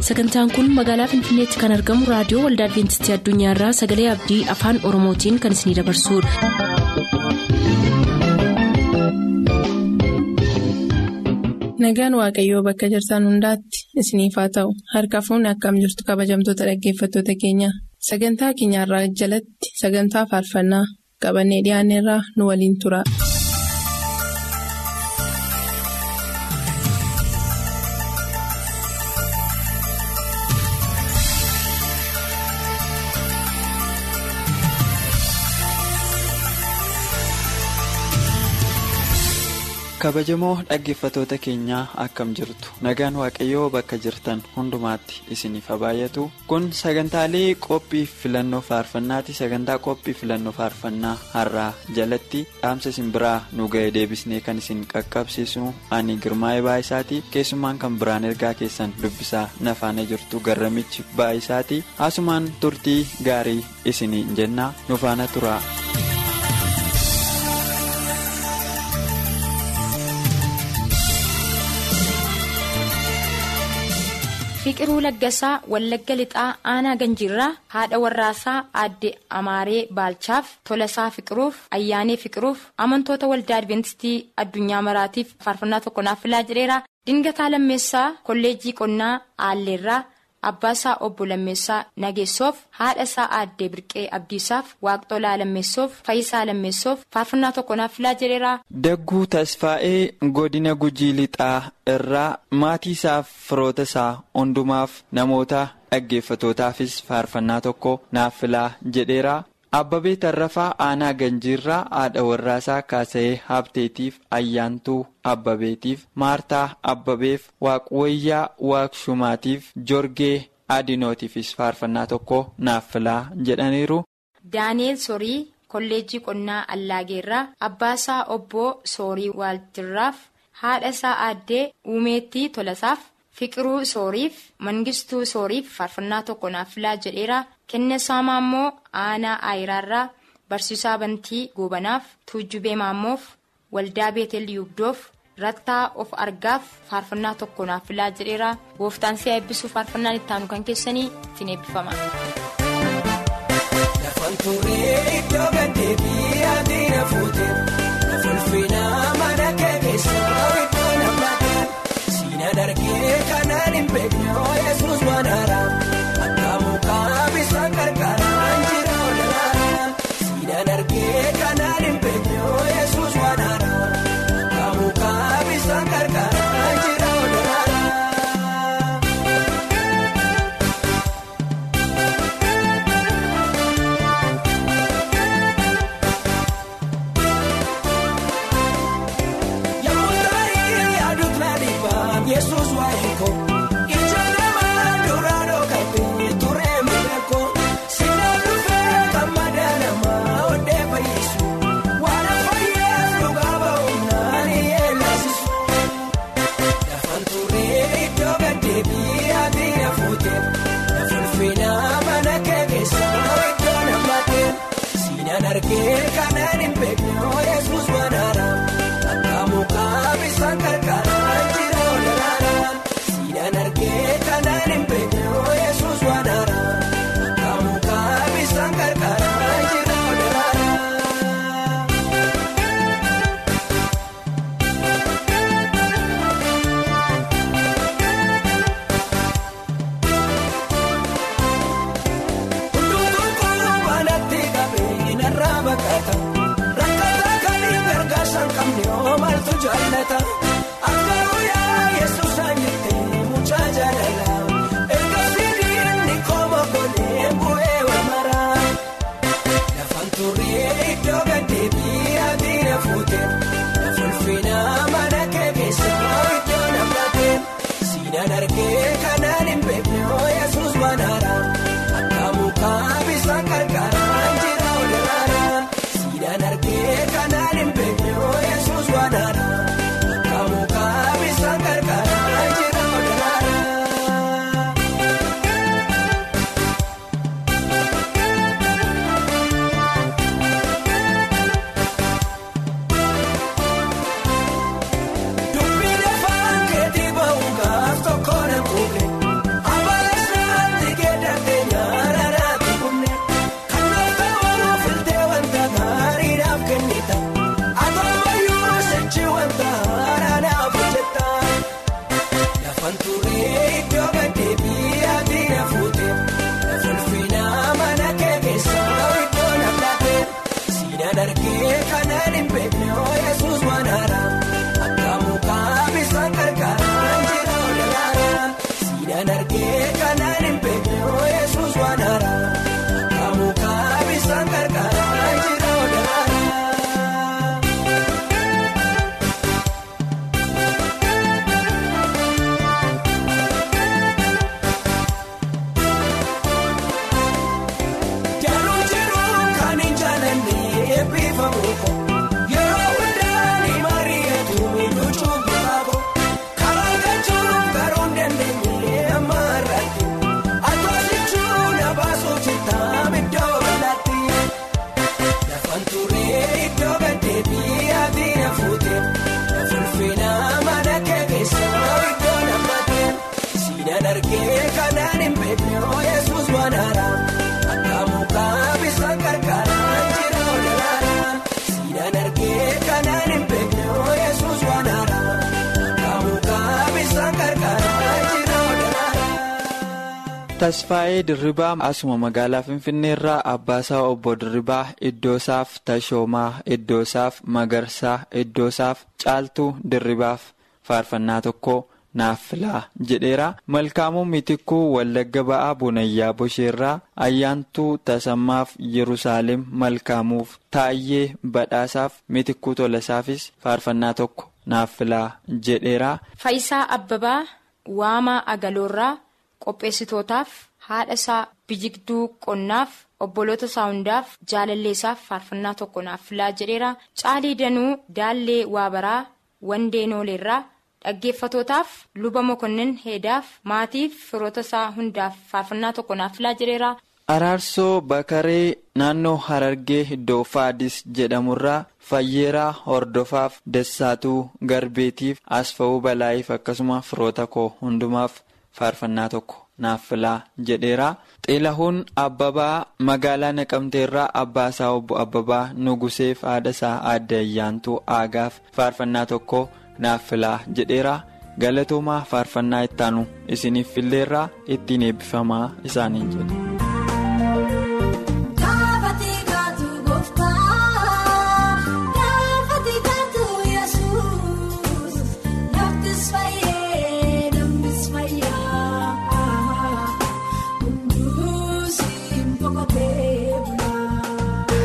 sagantaan kun magaalaa finfinneetti kan argamu raadiyoo waldaa adventistii addunyaarraa sagalee abdii afaan oromootiin kan isinidabarsudha. nagaan waaqayyoo bakka jirtan hundaatti isiniif haa ta'u harka fuunni akkam jirtu kabajamtoota dhaggeeffattoota keenya sagantaa keenyarraa jalatti sagantaa faarfannaa qabannee dhiyaanneerraa nu waliin tura. kabajamoo dhaggeeffatoota keenyaa akkam jirtu nagaan waaqayyoo bakka jirtan hundumaatti isiniif haa baay'atu kun sagantaalee qophii filannoo faarfannaati sagantaa qophii filannoo faarfannaa har'aa jalatti dhaamsa isin biraa nu ga'e deebisnee kan isin qaqqabsiisu ani girmaa'ee baay'isaati keessumaan kan biraan ergaa keessan dubbisaa nafaana jirtu garramichi baay'isaati haasumaan turtii gaarii isiniin jennaa nu faana tura. Fiqiruu Laggasaa Wallagga Lixaa Aanaa Ganjiirraa haadha warraasaa aadde Amaaree Baalchaaf Tolasaa Fiqiruuf Ayyaanee Fiqiruuf amantoota waldaa Adventistii addunyaa maraatiif faarfannaa tokko naaf filaa jedheera. Dingataa Lammeessaa Kolleejjii Qonnaa Aalleerraa Abbaasaa Obbo Lammeessaa Nageessoof haadhasaa Aaddee Birqee Abdiisaaf Waaqxolaa Lammeessoof Fayisaa Lammeessoof faarfannaa tokko naaf filaa jedheera. Dagguu Tasfaa'ee godina Gujii Lixaa irraa maatii isaaf firoota isaa hundumaaf namoota dhaggeeffatootaafis faarfannaa tokko naaf filaa jedheera. Abbabee Tarrafaa Aanaa Ganjiirraa haadha warraasaa Kaasa'ee Habteetiif Ayyaantuu Abbabeetiif Maartaa Abbabeef Waaqwayyaa Waaqshumaatiif Jorgee Adinootiifis faarfannaa tokko naaf filaa jedhaniiru. Daani'eel Sorii Kolleejjii Qonnaa Allaageerraa Abbaasaa Obbo Soorii Waaltirraaf haadhasaa Aaddee Uumeettii Tolasaaf Fiqiruu Sooriif Mangistuu Sooriif faarfannaa tokko naaf filaa jedheera. Kennesaa Maammoo Aanaa Aayiraarraa Barsiisaa Bantii Goobanaaf Tuujjubee Maammoof Waldaa Beetel Yuubdoof Rattaa of argaaf faarfannaa tokko naaf filaa jedheera. Gooftaan si'a eebbisuuf faarfannaan itti aanu kan keessanii ittiin eebbifama. Lafaan turee iddoo gaddeebii adiina fuutee Fulfinaa mana keekeessaa iddoo nammataa Siinaan argee kanaan hin beekne Yesuus waan haaraa Akka mukaa bishaan qarqaraan jira olaanaa Siinaan argee kanaan hin beekne Yesuus waan haaraa Akka mukaa bishaan qarqaraan jira olaanaa. Yesuus waa'ee koo ijoolle Siinaan argee kanaan hin beekne Yesuus waan haaraa Kaamuu kaabisaan gargaaraa jira odaara. Jaluu jiruu kan hin jaalanne eebbifamu ko yeroo hundaa ni mari'atu luchuu bifaako karaa gachuun garuu dandeenye amma irratti atoosichuu na baasuu jirtaa iddoo bal'aatti lafaan turee iddoo gaddeebii ati na fuute na fulfinaa mana kee keessaa iddoo namatti siinaan argee kanaan hin beekne yesuus waan haaraa. Akkaamukaa bisaan gargaaraa jira odaara Siinaan argee kanaan hin beekne Yesuus waan haaraa Akkaamukaa bisaan gargaaraa jira odaara. Tasfaayee Dirribaa asuma magaalaa Finfinneerraa Abbaasaa Obbo Dirribaa Iddoosaaf Tashoomaa Iddoosaaf Magarsaa Iddoosaaf Caaltuu Dirribaaf faarfannaa tokko naaf filaa jedheera. Malkaamuu Miitikkuu Wallagga Ba'aa Bunayyaa Bosheerraa Ayyaantuu Tasammaaf Yerusaalem Malkaamuuf Taayyee Badhaasaaf Miitikkuu Tolasaafis faarfannaa tokko naaf filaa jedheera. Faayisaa Abbabaa Waamaa Agaloorraa qopheessitootaaf haadha isaa Bijigduu Qonnaaf obboloota isaa hundaaf jaalalleessaaf faarfannaa tokko naaf filaa jedheera. Caalii Danuu Daallee Waabaraa Wandee Nooleerraa dhaggeeffatootaaf luba mokonnin heedaaf maatiif firoota isaa hundaaf faarfannaa tokko naaf filaa jedheera. Araarsoo Bakaree naannoo Harargee iddoo Faadis jedhamurraa Fayyeeraa Hordofaaf Dassaatuu Garbeetiif Asfa'uu Balaa'iif akkasuma firoota koo hundumaaf faarfannaa tokko naaf filaa jedheera. Xilahuun Abbabaa magaalaa Naqamteerraa Abbaasaa Obbo Abbabaa Nuguseef haadha isaa Aadde Ayyaantuu Aagaaf faarfannaa tokko naaf filaa jedheera. Galatoomaa faarfannaa ittaanu isiniif filleerraa ittiin eebbifamaa isaaniin jedhe. Gaafate gaatu gooftaa gaafate gaatu yesuus laftis fayyee namnis fayyaa hundus hin boqotee bulaa.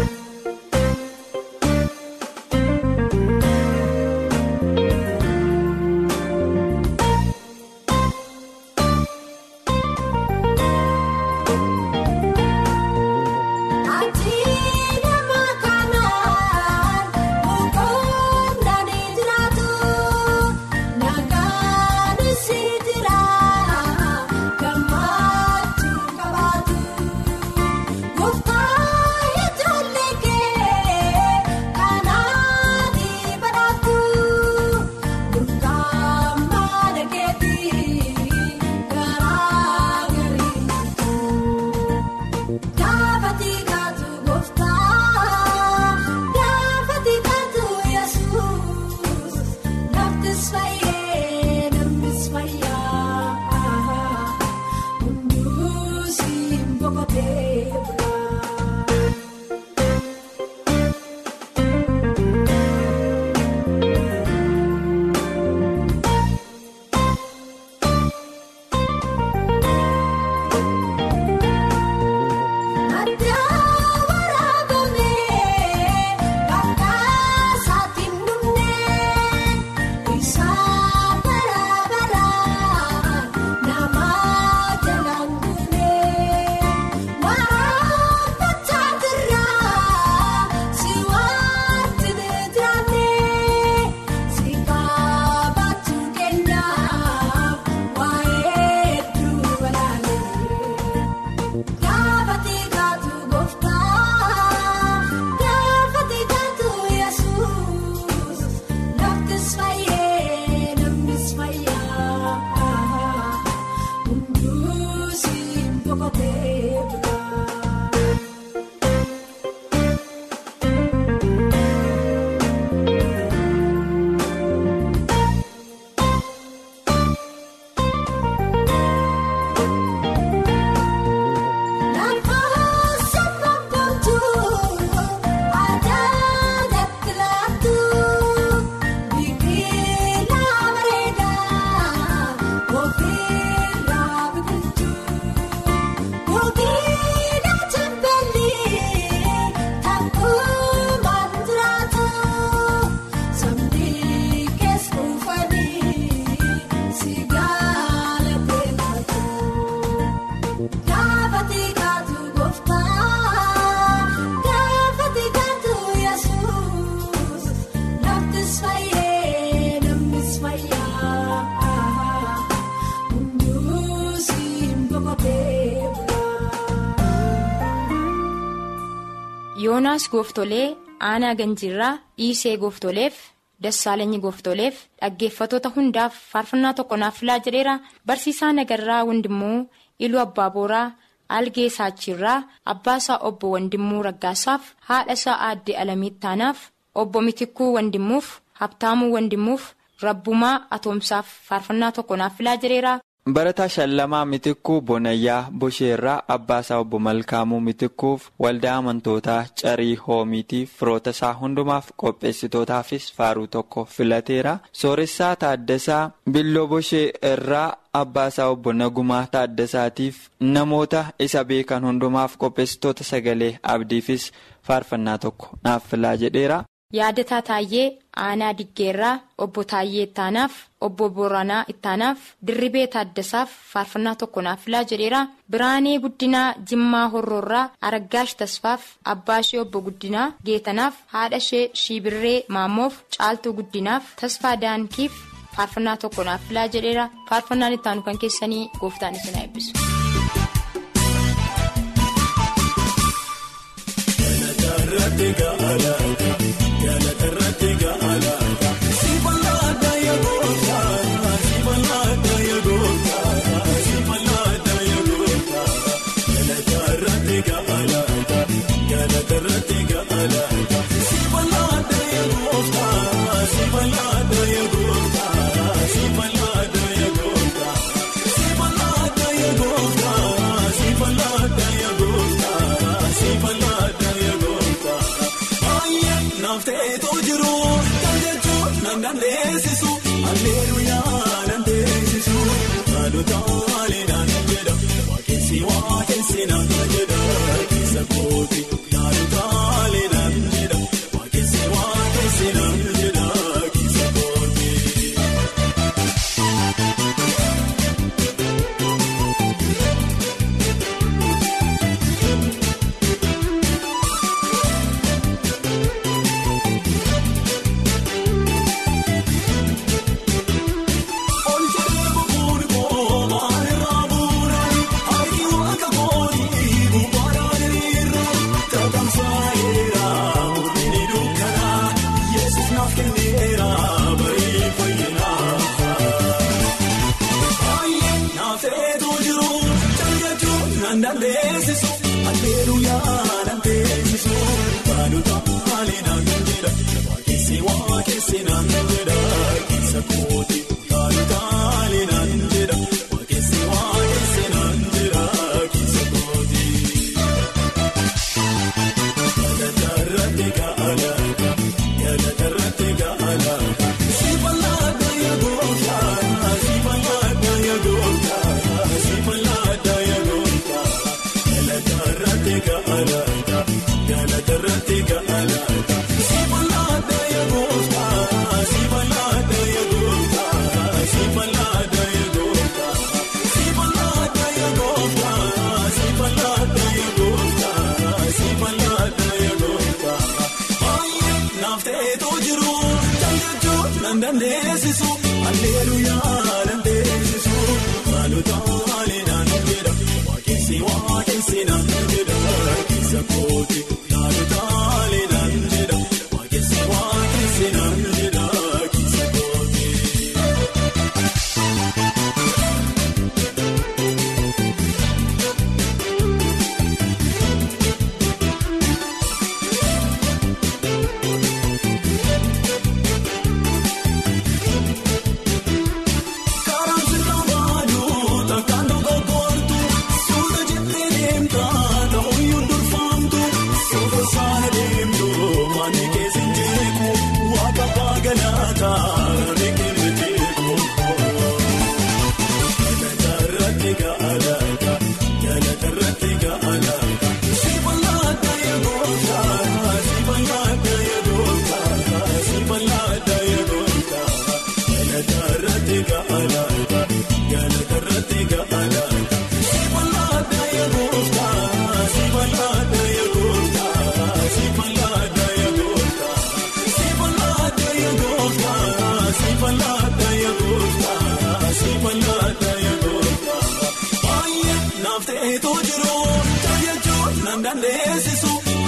yoonaas gooftolee aanaa ganjiirraa dhiisee gooftoleef dassaalanyi gooftoleef dhaggeeffatoota hundaaf faarfannaa tokko naaf filaa jedheera barsiisaa nagarraa wandimmoo iluu abbaa booraa algee saachiirraa abbaasaa obbo wandimmuu raggaasaaf haadha isaa aadde alamiittaanaaf obbo mitikkuu wandimmuuf habtaamuu wandimmuuf rabbumaa atoomsaaf faarfannaa tokko naaf filaa jedheera. Barataa Shallamaa Mitikkuu Bonayyaa Bosheerraa Abbaasaa Obbo Malkaamuu Mitikkuuf waldaa amantootaa Carii Hoomiitiif firoota isaa hundumaaf qopheessitootaafis faaruu tokko filateera. Sooressaa Taaddasaa Billoo Boshee irraa Abbaasaa Obbo Nagumaa Taaddasaatiif namoota isa beekan hundumaaf qopheessitoota sagalee abdiifis faarfannaa tokko naaf filaa jedheera. Yaadataa Taayyee Aanaa Diggeerraa Obbo Taayyee Ittaanaaf Obbo Booranaa Ittaanaaf Dirribee Taaddasaaf faarfannaa tokko naaf filaa jedheera. Biraanee Guddinaa Jimmaa Horroorraa Araggaash Tasfaaf Abbaashee Obbo Guddinaa Geetanaaf haadha ishee Shiibirree Maammoof Caaltuu Guddinaaf Tasfaa Daankiif faarfannaa tokko naaf filaa jedheera. Faarfannaan ittaanu kan keessanii gooftaan isin haa eebbisu.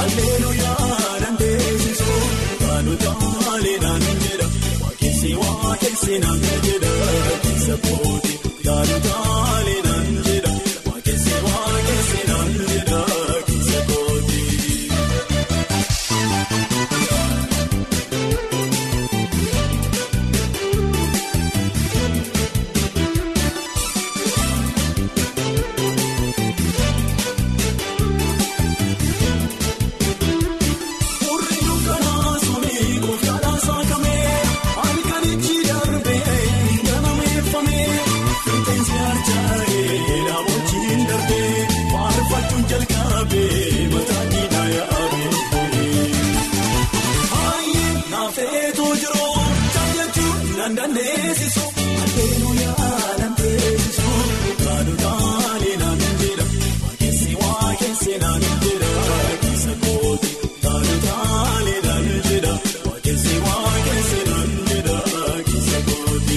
alleluuyaa dandeessisu kaanota leenaan jedha waaqessi waaqessi naan jedha keessa kooti kaanota leenaan jedha waaqessi waaqessi naan jedha keessa kooti. Urri dukkanaa suni kooftaadhaan saakamee halkanichi darbee ganameeffamee finteensi harcaa'ee namootni darbee faarfachuun jalqabee mataa diinaa yaa'abee. Baay'ee naafeetu jiru jaallachuun nan dandeessisu alleluuyaa nan teessisu kaadutaalee naan jedha waaqessi waaqessi naan jedha keessa kooti kaadutaalee naan jedha waaqessi waaqessi naan jedha keessa kooti.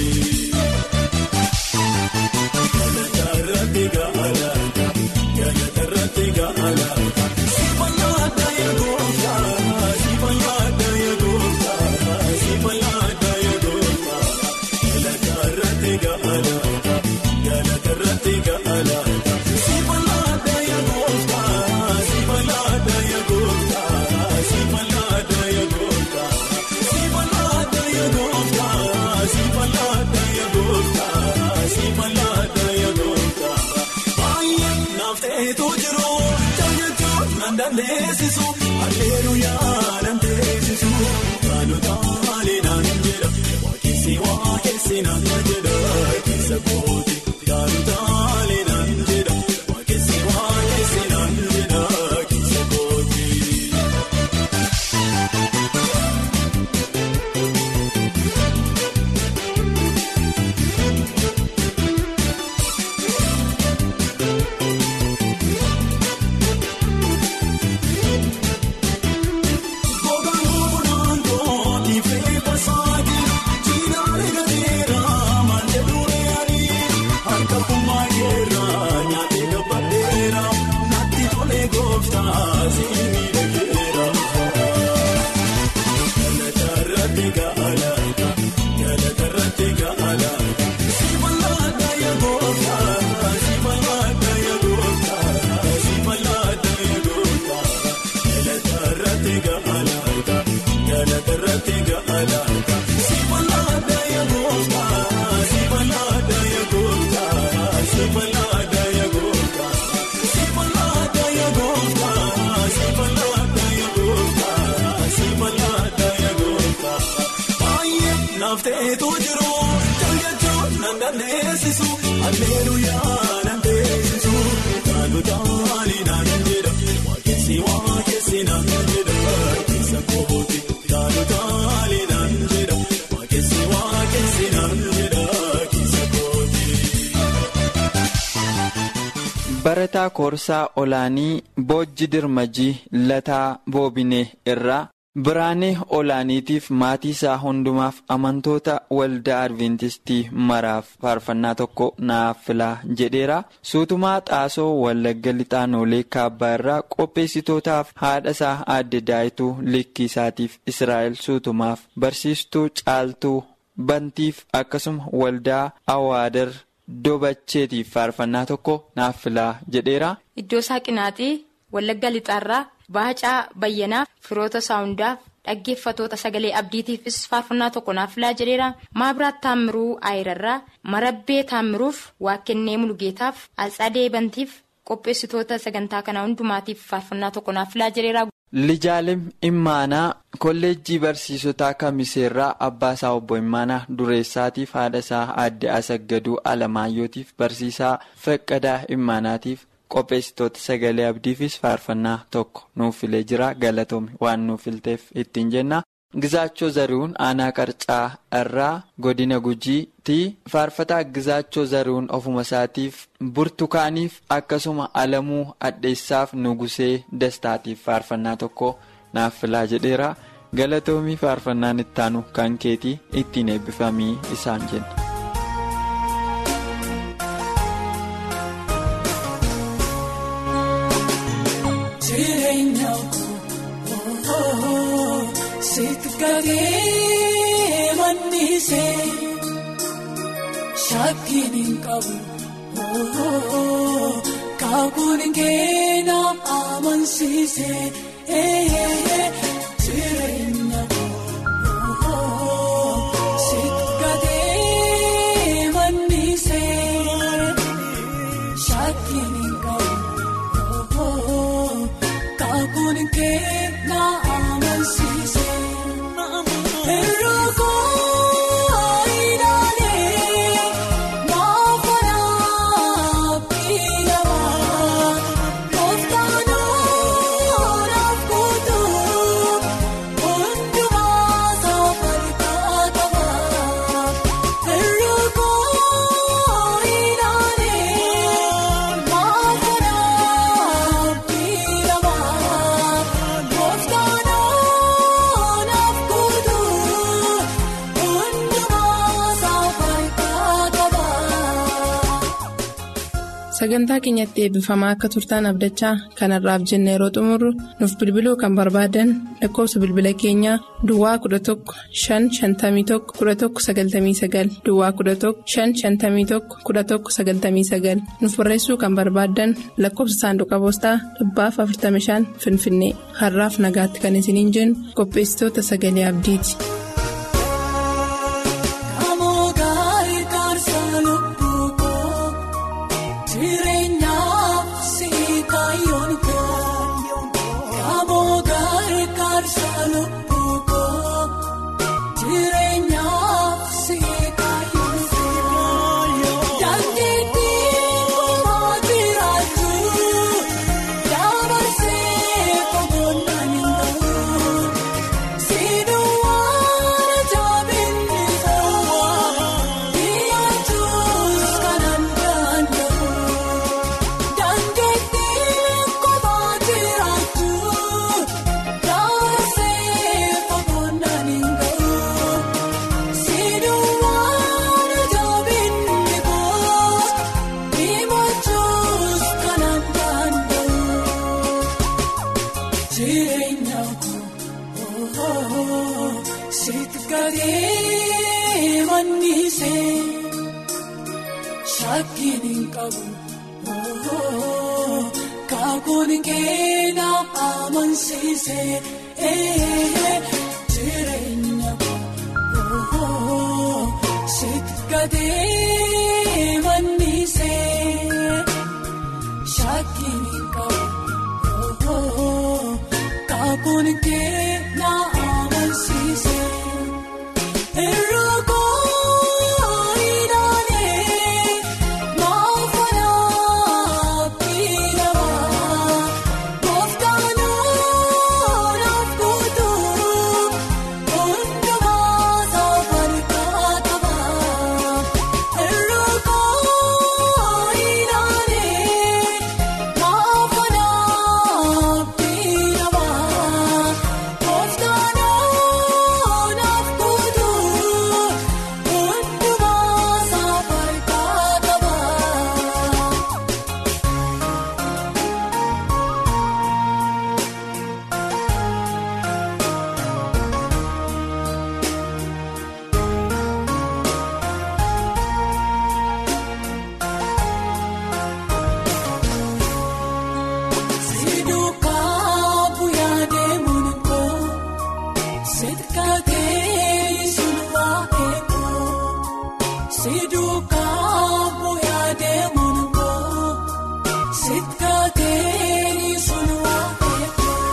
Galatarratti gaalaata galatarratti gaalaata sifayaata eegoota sifayaata eegoota sifayaata eegoota galatarratti gaalaata galatarratti gaalaata sifayaata eegoota sifayaata eegoota sifayaata eegoota sifayaata eegoota sifayaata eegoota sifayaata eegoota baay'ee naaf ta'etu jiru jaallachuun nan dandeessisu alleluuyaa nan teessisu kaanota leenaan jedha waaqessi waaqessi naan jedha keessa kooti kaanota leenaan jedha waaqessi waaqessi naan jedha keessa kooti. Gogaan goonaan kooti fee basaati jiidhaan gateera maal jedhuun yaadi harka kummaa keerraa nyaatee gabbadheera natti tolee gooftaa siinii dhageera. Galatarratti gaalaata galatarratti gaalaata sifallaata yaa gooftaa sifallaata yaa gooftaa sifallaata yaa gooftaa. Galatarratti gaalaata galatarratti gaalaata sifallaata yaa gooftaa sifallaata yaa gooftaa sifallaata yaa gooftaa sifallaata yaa gooftaa sifallaata yaa gooftaa sifallaata yaa gooftaa baay'ee naaf ta'etu jiru jaallachuun nan dandeessisu alleluuyaa nan teessisu kaanota leenaan jedha waaqessi waaqessi naan jedha keessa kooti kaanota leenaan jedha waaqessi waaqessi naan jedha keessa kooti. Barataa Koorsaa Olaanii Boojji Dirmajii Lataa Boobinee irraa Biraanee Olaaniitiif maatii isaa hundumaaf amantoota waldaa Adventistii maraaf faarfannaa tokko naaf filaa jedheera. Suutumaa Xaasoo Wallagga Lixaanoolee Kaabbaa irraa qopheessitootaaf haadha isaa aadde Daayituu Likkii isaatiif Israa'el Suutumaaf barsiistuu Caaltuu Bantiif akkasuma waldaa Awaadar Dobacheetiif faarfannaa tokko naaf filaa jedheera. Iddoo Saaqinaatii Wallagga Lixaarraa Baacaa Bayyanaaf firoota isaa hundaaf dhaggeeffatoota sagalee abdiitiifis faarfannaa tokko naaf filaa jedheera. Maabiraat Taammiruu Aayirarraa Marabbee Taammiruuf Waaqennee Mulugeetaaf Altsadee Bantiif qopheessitoota sagantaa kanaa hundumaatiif faarfannaa tokko naaf filaa jedheera. Lijaalim Immaanaa kolleejjii barsiisotaa Kamiseerraa abbaa isaa obbo Immaanaa Dureessaatiif haadha isaa aadde Asaggaduu Alamaayyootiif barsiisaa Faqqadaa Immaanaatiif qopheessitoota sagalee abdiifis faarfannaa tokko nuuf filee jira galatoome waan nuuf filteef ittiin jenna. Gizaachoo Zarihuun aanaa qarcaa irraa godina gujiitti faarfataa Gizaachoo Zarihuun ofuma isaatiif burtukaaniif akkasuma alamuu adheessaaf nugusee dastaatiif faarfannaa tokko naaf filaa jedheera galatoomii faarfannaan ittaanu kan keetii ittiin eebbifamii isaan jenna. Jireenya Sitkatee mannisee shakkiin hin qabu kaakuun keena amansiisee jireenya sitkatee mannisee shakkiin hin qabu kaakuun keena amansiisee. Erogoo ilaalee maafaraa biilamaa kooftaanoo naaf kutuu hundumaa saafarkaa qabaa. Erogoo ilaalee maafaraa biilamaa kooftaanoo naaf kutuu hundumaa saafarkaa qabaa. Sagantaa keenyatti eebbifamaa akka turtaan abdachaa kanarraaf jenne yeroo xumurru nuuf bilbiluu kan barbaadan lakkoofsa bilbila keenyaa Duwwaa 11 551 1199 Duwwaa 11 551 1199 nuuf barreessuu kan barbaadan lakkoofsa saanduqa poostaa dhibbaaf 45 Finfinnee har'aaf nagaatti kan isiniin jennu qopheessitoota sagalee abdiiti. Amoo gaarii kaarsa lubbuu koo jireenyaaf si kaayyoon koo Amoo gaarii kaarsa lubbuu koo jireenyaaf si kaayyoon koo Dandeettii kumaa jiraatu dabarsee kogoonaan hin ga'u. Sinuwwan jaabinni fawwaa dhiyaachuus kanan danda'u. Dandeettii kophaa jiraatu dabarsee kogoonaan hin ga'u. Sinuwwan jaabinni boos dhiyaachuus kanan danda'u. Jireenya koo sitkatee mannisee shakkiin hin qabu kaakuun keena amansiisee jireenya koo sitkatee mannisee shakkiin hin qabu. Kaakuun keena amansiisee. Erogoo ilaalee maafaraa biilamaa kooftaanoo naaf kutuu hundumaa saafarkaa qabaa. Erogoo ilaalee maafaraa biilamaa kooftaanoo naaf kutuu hundumaa saafarkaa qabaa. Siduukaa bu'aa deemuun koo sitkatee sulwaa eekoo. Siduukaa bu'aa deemuun koo sitkatee sulwaa eekoo.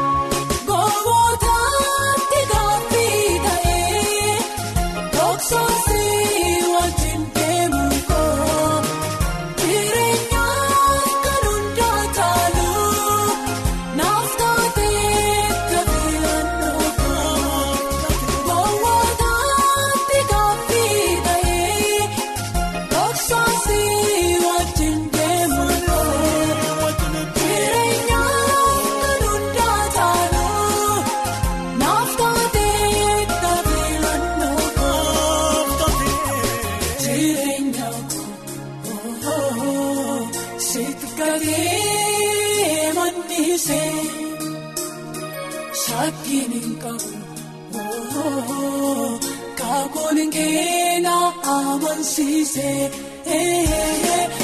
Gootatti gaaffii ta'ee dhoksaasii wajjin deemuun koo. Jireenyaaf kan hundaa taalu naaf taatee taphilannoo koo. Gootatti gaaffii ta'ee dhoksaasii wajjin deemuun koo. Jireenyaaf kan hundaa taalu naaf taatee taphilannoo koo. Jireenya koo sitkatee mannisee shakkiin hin qabu kaakooliin keenaa amansiise